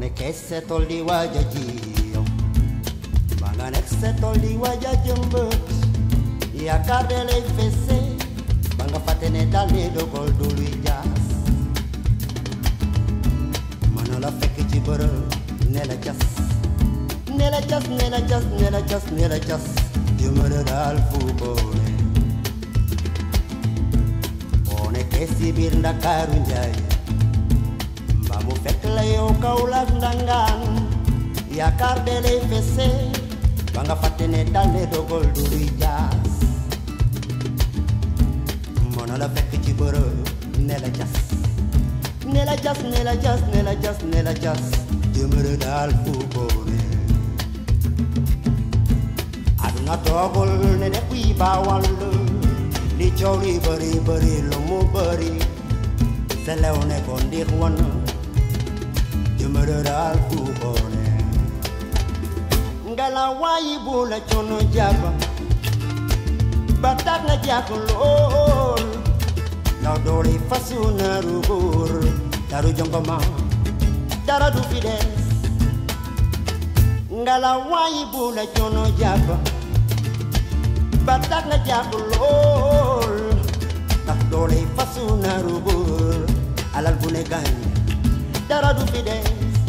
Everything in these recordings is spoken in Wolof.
nekkee sa tool di waaj a ji yow ba nga nekk sa tool di waaj a jëmbët yaakaar de lay fese ba nga fàtte ne dal ne dogal du luy jaas mën la fekk ci bërëb ne la cas ne la cas ne la cas ne la cas ne la cas jëmale daal fu boone boo nekkee si biir ndakaaru njaay mbaa mu fekk la yow Kaolack ndangaan yaakaar de lay fese ba nga fàtte ne dal ne dogal du luy jaas mën la fekk ci bërëb ne la cas ne la cas ne la cas ne la cas ne la cas jëmale daal fu boone aduna toogul ne de kuy baawal li coow li bëri bëri lu mu bëri selew ne ko ndix wan jëmale daal fu boone ngala waayi bu la coono jàpp ba tax nga jàkk lool ndaw doole fasu naaru góor daru jongoma dara du fi des ngala waayi bu la coono jàpp ba tax nga jàkk lool ndax doole fasu naaru góor alal bu ne gaañ dara du fi des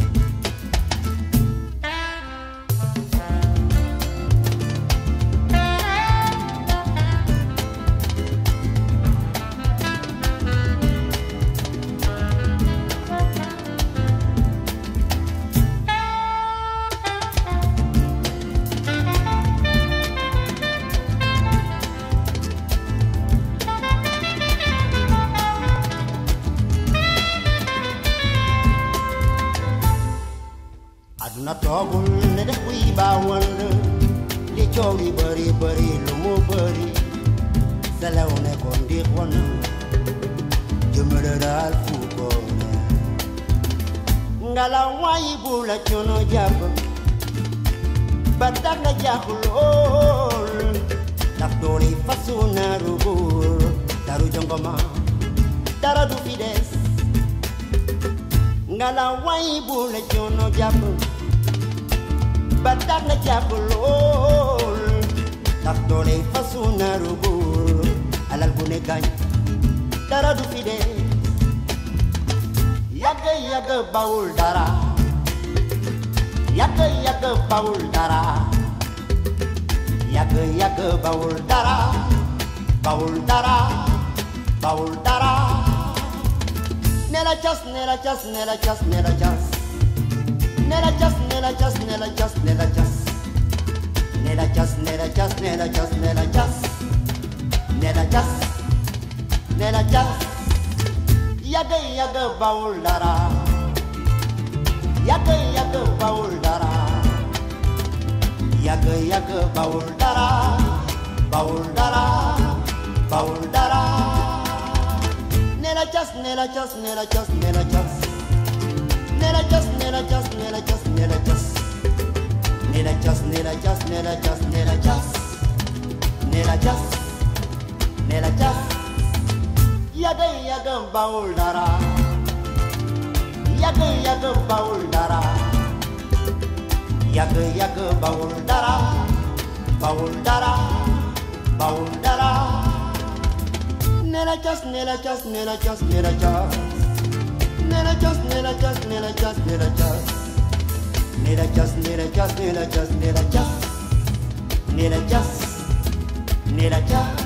aduna toogul ne def kuy baawal li coow li bëri bëri lu mu bëri selew ne ko ndiix wan jëmale daal fu ko ne ngala waayi bu la coono jàpp ba tax nga jàpp lool ndax doole fasu naaru góor daru jongoma dara du fi des ngala waayi bu la coono jàpp ba tax nga jàpp lool ndax doole fasu naaru góor alal bu ne gaañ dara du fi dee yàgg yàgg bawul dara yàgg yàgg bawul dara yàgg yàgg bawul dara bawul dara bawul dara ne la cas ne la cas ne la cas ne la cas ne la cas ne la cas ne la cas ne la cas ne la cas ne la cas ne la cas ne la cas ne la cas ne la cas yàgg yàgg bawul dara yàgg yàgg bawul dara yàgg yàgg bawul dara bawul dara bawul dara ne la cas ne la cas ne la cas ne la cas ne la cas ne la cas ne la cas ne la cas ne la cas ne la cas ne la cas ne la cas ne la cas ne la cas yàgg yàgg bawul dara yàgg yàgg bawul dara yàgg yàgg bawul dara bawul dara bawul dara ne la cas ne la cas ne la cas ne la cas ne la cas ne la cas ne la cas ne la cas ne la cas ne la cas ne la cas ne la cas ne la cas ne la cas